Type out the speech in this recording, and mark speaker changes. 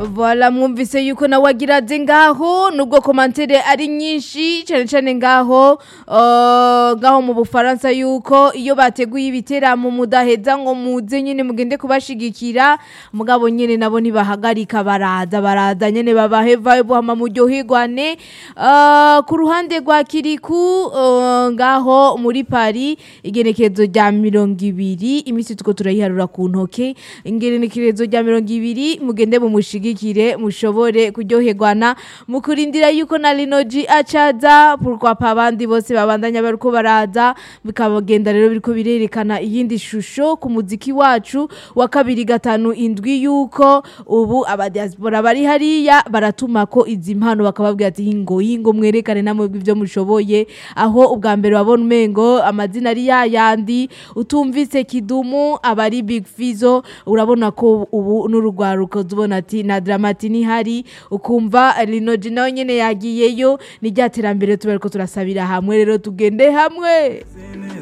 Speaker 1: Voilà mwumvise yuko nawe agira aze ngaho nubwo komantere ari nyinshi cyane cyane ngaho uh, ngaho mu bufaransa yuko iyo bateguye ibiteramo mudaheza ngo muze nyine mugende kubashigikira mugabo nyine nabo ntibahagarika baraza baraza nyine babahe vibe hama muryoherwane uh, ku ruhande rwa kiriku uh, ngaho muri Paris igenekerezo rya mirongo ibiri iminsi tuko turayiharura ku ntoke igenekerezo rya mirongo ibiri mugende mumushigikire mushobore kuryoherwana mu kurindira yuko na Linoji acaza pourquoi abandi bose babandanya bariko baraza bikabagenda rero biriko birerekana iyindi shusho ku muziki wacu wa kabiri gatanu indwi yuko ubu abadiaspora bari hariya baratuma ko izi mpano bakababwira ati hingo hingo mwerekane namwe ibyo mushoboye aho ubwa mbere wabona umengo amazina ari yayandi utumvise kidumu abari big fizo urabona ko ubu n'urugwaruko ubona ati na dramati nihari ukumva rinoji nawe nyene yagiyeyo ni rya terambere tuba ariko turasabira hamwe rero tugende hamwe